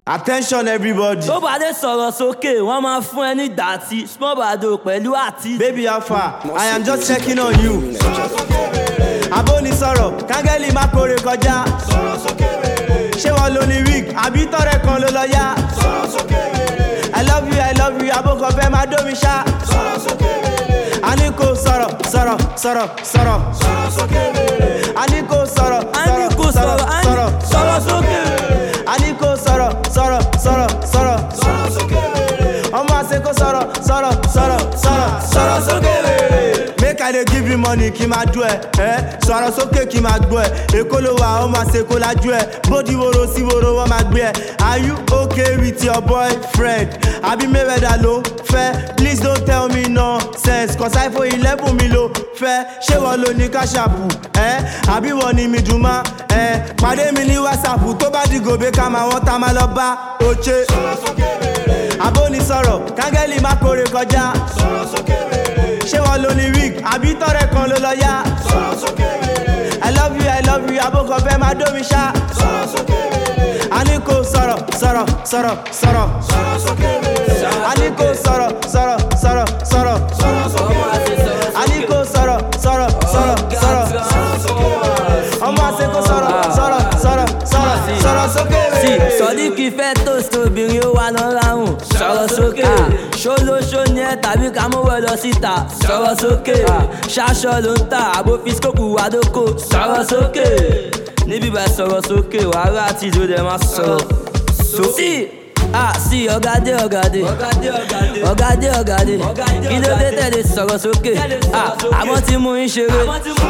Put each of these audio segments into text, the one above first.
Attention everybody. tó bá dé sọ̀rọ̀ sókè wọ́n máa fún ẹ ní dàtí small bado pẹ̀lú àti. Baby how far? I am just checking on you. Abóni sọ̀rọ̀, kángẹ́lì má kórè kọjá. Ṣé wọ́n lo ní wig? Àbí tọrẹ kan ló lọ yá? I love you, I love you, abókan fẹ́ máa dómi ṣá. A ní kò sọ̀rọ̀, sọ̀rọ̀, sọ̀rọ̀, sọ̀rọ̀. A ní kò sọ̀rọ̀, a ní kò sọ̀rọ̀ a ní sọ̀rọ̀. sọ̀rọ̀ sókè. A ní kò sọ̀rọ̀, sọ̀rọ̀, sọ̀rọ̀, sọ̀rọ̀. Ọmọ àṣẹ kò sọ̀rọ̀, sọ̀rọ̀, sọ̀rọ̀, sọ̀rọ̀, sọ̀rọ̀ sókè. Make I dey give you money kí máa dún ẹ, ẹ́ sọ̀rọ̀ sókè kí máa gbọ́ ẹ. Èkó ló wà, ó máa ṣe kó lájú ẹ. Bódi woro sí woro wọ́n máa gbé ẹ. Are you okay with your boyfriend? Àbí Mayweather ló fẹ́? Please don't tell me nonsense, cause iPhone eleven mi ló fẹ́. Ṣé wọ́n lo ní káṣàpù? Ẹ́ àbí wọ́n ní mi dùn má? Ẹ́ pàdé mi ní WhatsApp tó bá di gòbé ká máa wọ́n tá máa lọ bá Oche. Abóni sọ̀rọ̀, kángẹ́lì má kórè kọjá. Ṣé wọ́n lo ní wig? Àbí tọrẹ kan ló lọ yá? I love you, I love you, abókan fẹ́ máa dómi ṣá. A ní kò sọ̀rọ̀, sọ̀rọ̀, sọ̀rọ̀, sọ̀rọ̀. A ní kò sọ̀rọ̀, sọ̀rọ̀, sọ̀rọ̀, sọ̀rọ̀. ọmọ àti sọ̀rọ̀ A ní kò sọ̀rọ̀, sọ̀rọ̀, sọ̀rọ̀, sọ̀rọ̀. Ọmọ àṣẹ kò sọ̀rọ̀, sọ̀rọ̀, sọ̀rọ̀, sọ̀rọ̀, sọ̀rọ̀ sókè. sí sọdíkì fẹ́ toast obìnrin ó wà lọ ráhùn sọ̀rọ̀ sókè ṣólóṣó ni ẹ tàbí ká mú wẹ lọ síta sọ̀rọ̀ sókè ṣaṣọ ló ń tà àbó fisikópù wádókò sọ̀rọ̀ sókè níbí bá sọ̀rọ̀ sókè wàhálà àti ìjó dẹ̀ máa sọ̀rọ̀ sókè. Ah, sí, ọ̀gádé ọ̀gádé ọ̀gádé ọ̀gádé kí ló dé tẹ̀lé sọ̀rọ̀ sókè Ah, àmọ́ tí mú ń ṣeré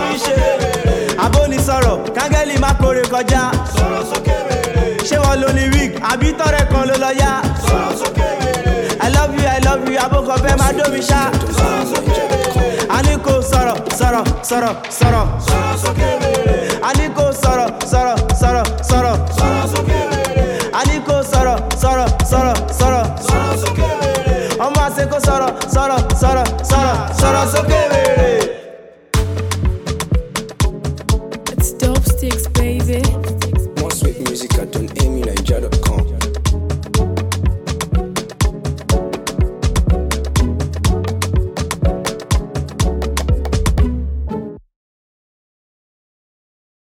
Abóni sọ̀rọ̀, kángẹ́lì má kórè kọjá. Ṣé wọ́n lo ní wig? Àbí tọrẹ kan ló lọ yá? I love you, I love you, abókan fẹ́ máa dómi ṣá. A ní kò sọ̀rọ̀, sọ̀rọ̀, sọ̀rọ̀, sọ̀rọ̀. A ní kò sọ̀rọ̀, sọ̀rọ̀, sọ̀rọ̀, sọ̀rọ̀. A ní kò sọ̀rọ̀, sọ̀rọ̀, sọ̀rọ̀, sọ̀rọ̀. Ọmọ àṣẹ kò sọ̀rọ̀, sọ̀rọ̀, sọ̀rọ̀, sọ̀rọ̀, sọ̀rọ̀ sókè.